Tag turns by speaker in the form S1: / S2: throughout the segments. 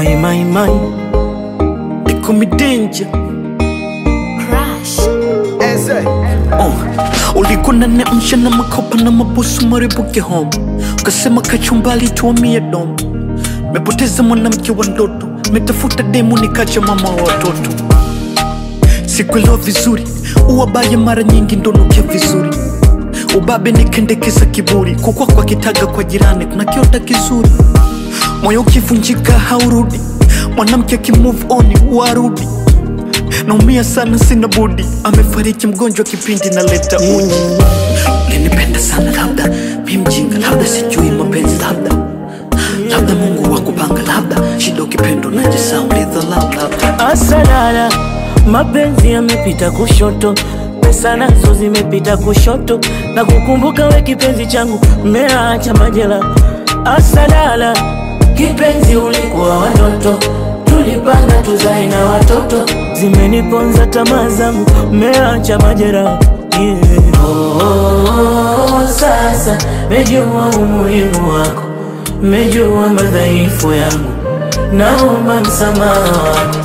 S1: My, my, my. They call me danger.
S2: Crash.
S1: Oh, ulikuwa unaniamsha na makopa na mabusu maribuke home, ukasema kachumbali tuamie dom. Mepoteza mwanamke wa ndoto, metafuta demu nikacha mama wa watoto. Sikuelewa vizuri, uwabaya mara nyingi ndonukia vizuri. Ubabe nikendekeza kiburi, kukwa kwa kitaga kwa jirani kuna kiota kizuri. Moyo ukivunjika haurudi, mwanamke akimove on warudi naumia sana, sina budi. Amefariki mgonjwa kipindi naleta uji. Ulinipenda sana, labda mi mjinga, labda sijui mapenzi, labda labda Mungu wa kupanga, labda shida ukipendo najisahau, ulidhalau, labda
S3: Asalala, mapenzi yamepita kushoto, pesa nazo zimepita kushoto, na kukumbuka we kipenzi changu, mmeacha majela. Asalala, kipenzi ulikuwa watoto, tulipanga tuzae na watoto, zimeniponza tamaa zangu, mmeacha majera yeah. Oh, sasa mejua umuhimu wako, mejua madhaifu yangu, naomba msamaha wako.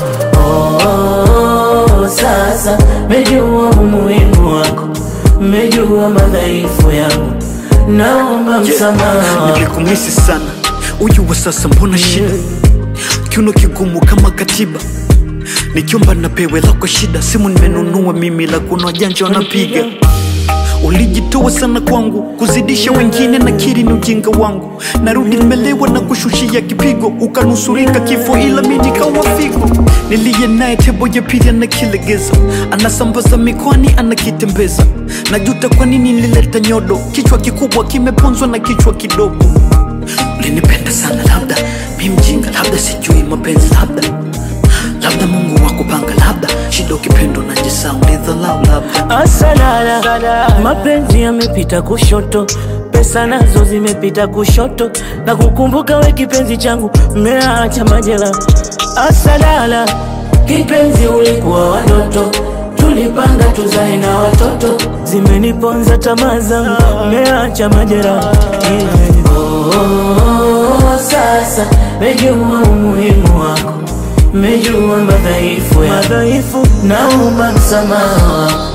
S3: Oh, sasa mejua umuhimu wako, mejua madhaifu yangu, naomba msamaha wako.
S1: nilikumisi sana. Uyu wa sasa mbona shida, kiuno kigumu kama katiba, nikiomba napewe lako shida. Simu nimenunua mimi, la kuna wajanja wanapiga Ulijitoa sana kwangu, kuzidisha wengine na kiri ni ujinga wangu. Narudi nimelewa na kushushia kipigo, ukanusurika kifo, ila mi nikawa figo. Niliye naye tebo ya pili anakilegeza, anasambaza mikoani, anakitembeza. Najuta kwa nini nilileta nyodo, kichwa kikubwa kimeponzwa na kichwa kidogo. Ulinipenda sana, labda mi mjinga, labda sijui mapenzi, labda labda Mungu wa kupanga, labda shida ukipendo najisahau, ulidhalau, labda
S3: Asalala, mapenzi yamepita kushoto, pesa nazo zimepita kushoto, na kukumbuka we kipenzi changu, mmeacha majela. Asalala, kipenzi ulikuwa watoto, tulipanga tuzae na watoto, zimeniponza tamaa zangu, mmeacha majera yeah. Oh, sasa mejua umuhimu wako, mejua madhaifu ya madhaifu, naomba msamaha wako.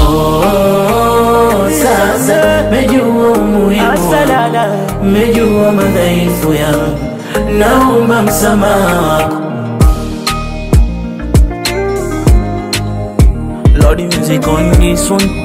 S3: Oh, sasa mejua umuhimu wako, mejua madhaifu yangu, naomba msamaha wako. Lord music on this one